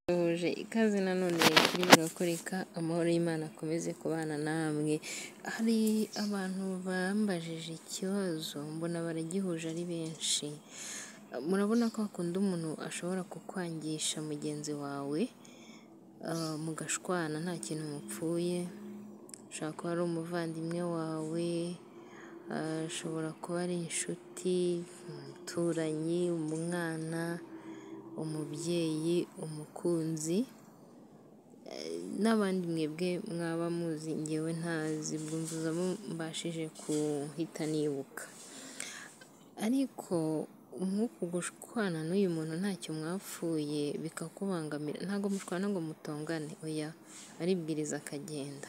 duhuje ikaze nanone kuri birakoreka amahoro y'Imana akomeze kubana namwe hari abantu bambajije ikibazo mbona baragihuje ari benshi murabona ko hakunda umuntu ashobora kukwangisha mugenzi wawe mugashwana nta kintu mupfuye ashobora kuba ari umuvandimwe wawe ashobora kuba ari inshuti umuturanyi umwana umubyeyi umukunzi n'abandi mwebwe mwaba muzi ngewe ntazi ubwo mvuzamo mbashije guhita nibuka ariko nk'uku gushwana n'uyu muntu ntacyo mwapfuye bikakubangamira ntabwo mushwana ngo mutongane oya aribwiriza akagenda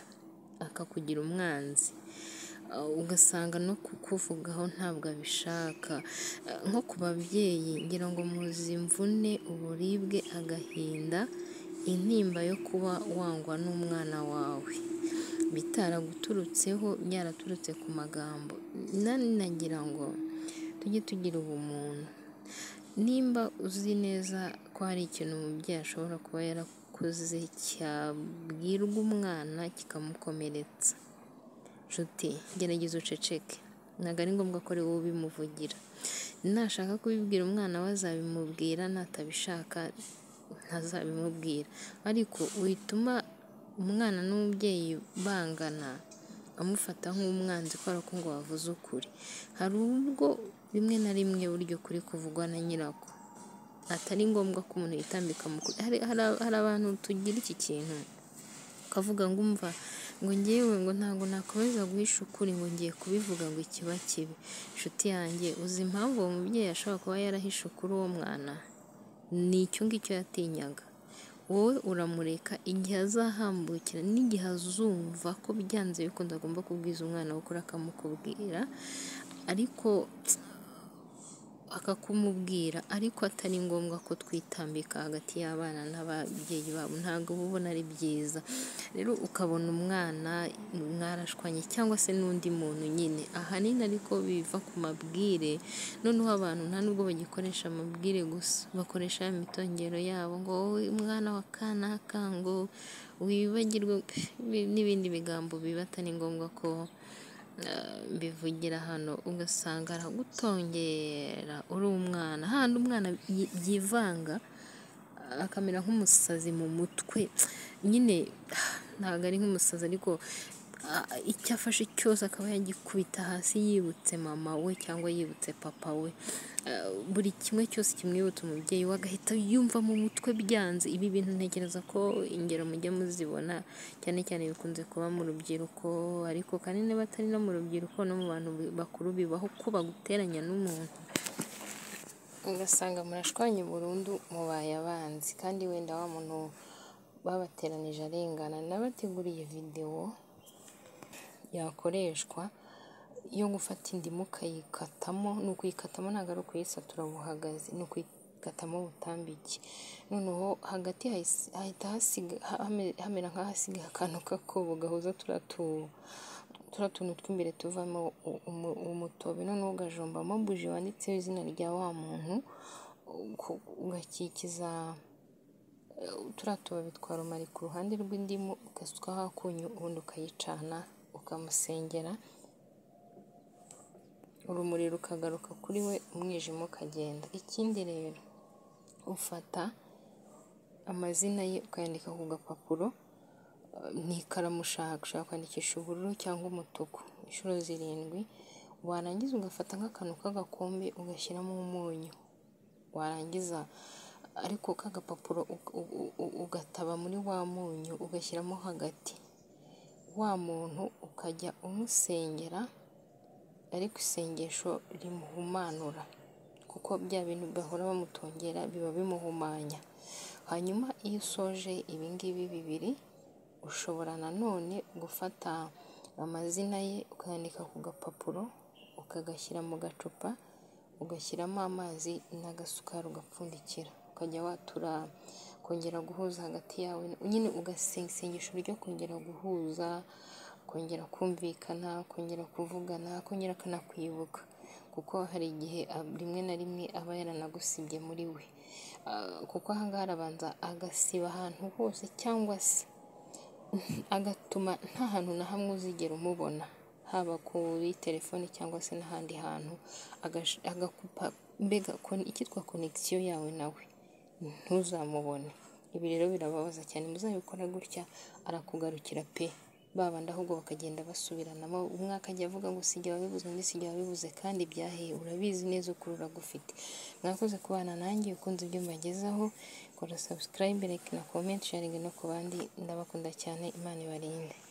akakugira umwanzi ugasanga no kukuvugaho ntabwo abishaka nko ku babyeyi ngira ngo muzi imvune uburibwe agahinda intimba yo kuba wangwa n'umwana wawe bitaraguturutseho byaraturutse ku magambo nagira ngo tujye tugira ubumuntu nimba uzi neza ko hari ikintu umubyeyi ashobora kuba yarakuze cyabwirwa umwana kikamukomeretsa nshuti gerageza uceceke ntabwo ari ngombwa ko ari wowe ubimuvugira nashaka kubibwira umwana we azabimubwira natabishaka ntazabimubwira ariko wituma umwana n'umubyeyi bangana amufata nk'umwanzi kubera ko ngo wavuze ukuri hari ubwo rimwe na rimwe burya ukuri kuvugwa na nyirako atari ngombwa ko umuntu yitambika hari abantu tugira iki kintu ukavuga ngo umva ngo ngewe ngo ntabwo nakomeza guhisha ukuri ngo ngiye kubivuga ngo ikiba kibi inshuti yanjye uzi impamvu uwo mubyeyi ashobora kuba yarahishe ukuri uwo mwana ni icyo ngicyo yatinyaga wowe uramureka igihe azahambukira n'igihe azumva ko byanze bikunda agomba kubwiza umwana we ukuri akamukubwira ariko akakumubwira ariko atari ngombwa ko twitambika hagati y'abana n'ababyeyi babo ntabwo uba ubona ari byiza rero ukabona umwana mwarashwanye cyangwa se n'undi muntu nyine ahanini ariko biva ku mabwire noneho abantu nta nubwo bagikoresha amabwire gusa bakoresha imitongero yabo ngo wowe umwana wa kanaka ngo wibagirwe n'ibindi bigambo biba atari ngombwa ko bivugira hano ugasanga aragutongera uri umwana handi umwana yivanga akamera nk'umusazi mu mutwe nyine ntabwo ari nk'umusazi ariko icyo afashe cyose akaba yagikubita hasi yibutse mama we cyangwa yibutse papa we buri kimwe cyose kimwibutsa umubyeyi we agahita yumva mu mutwe byanze ibi bintu ntekereza ko ingero mujya muzibona cyane cyane bikunze kuba mu rubyiruko ariko kandi niba atari no mu rubyiruko no mu bantu bakuru bibaho ko baguteranya n'umuntu ugasanga murashwanye burundu mubaye abanzi kandi wenda wa muntu babateranije arengana n'abateguriye videwo yakoreshwa yo gufata indimu ukayikatamo ni ukuyikatamo ntabwo ari ukuyisatura buhagaze ni ukuyikatamo butambike noneho hagati hahita hamera nk'ahasigaye akantu k'akobo gahuza turiya tuntu tw'imbere tuvamo umutobe noneho ugajombamo buji wanditseho izina rya wa muntu ugakikiza turiya tubabi twa rumari ku ruhande rw'indimu ugasukaho akunyu ubundi ukayicana ukamusengera urumuri rukagaruka kuri we umwijima ukagenda ikindi rero ufata amazina ye ukayandika ku gapapuro n'ikaramu ushaka ushaka kwandikisha ubururu cyangwa umutuku inshuro zirindwi warangiza ugafata nk'akantu k'agakombe ugashyiramo umunyu warangiza ariko k'agapapuro ugataba muri wa munyu ugashyiramo hagati wa muntu ukajya umusengera ariko isengesho rimuhumanura kuko bya bintu bahora bamutongera biba bimuhumanya hanyuma iyo usoje ibingibi bibiri ushobora nanone gufata amazina ye ukayandika ku gapapuro ukagashyira mu gacupa ugashyiramo amazi n'agasukari ugapfundikira ukajya watura kongera guhuza hagati yawe nyine ugasenga isengesho ryo kongera guhuza kongera kumvikana kongera kuvugana kongera akanakwibuka kuko hari igihe rimwe na rimwe aba yaranagusibye muri we kuko aha ngaha arabanza agasiba ahantu hose cyangwa se agatuma nta hantu na hamwe uzigera umubona haba kuri telefoni cyangwa se n'ahandi hantu agakupa mbega icyitwa konegisiyo yawe nawe ntuzamubone ibi rero birababaza cyane muzabikora gutya arakugarukira pe babandi ahubwo bakagenda basubiranamo umwe akajya avuga ngo sijya wabivuze undi sijya wabivuze kandi byaheye urabizi neza ukuri uragufite mwakoze kubana nanjye ukunze ibyo mbagezaho kora subscribe like na comment sharing no ku bandi ndabakunda cyane imana ibarinde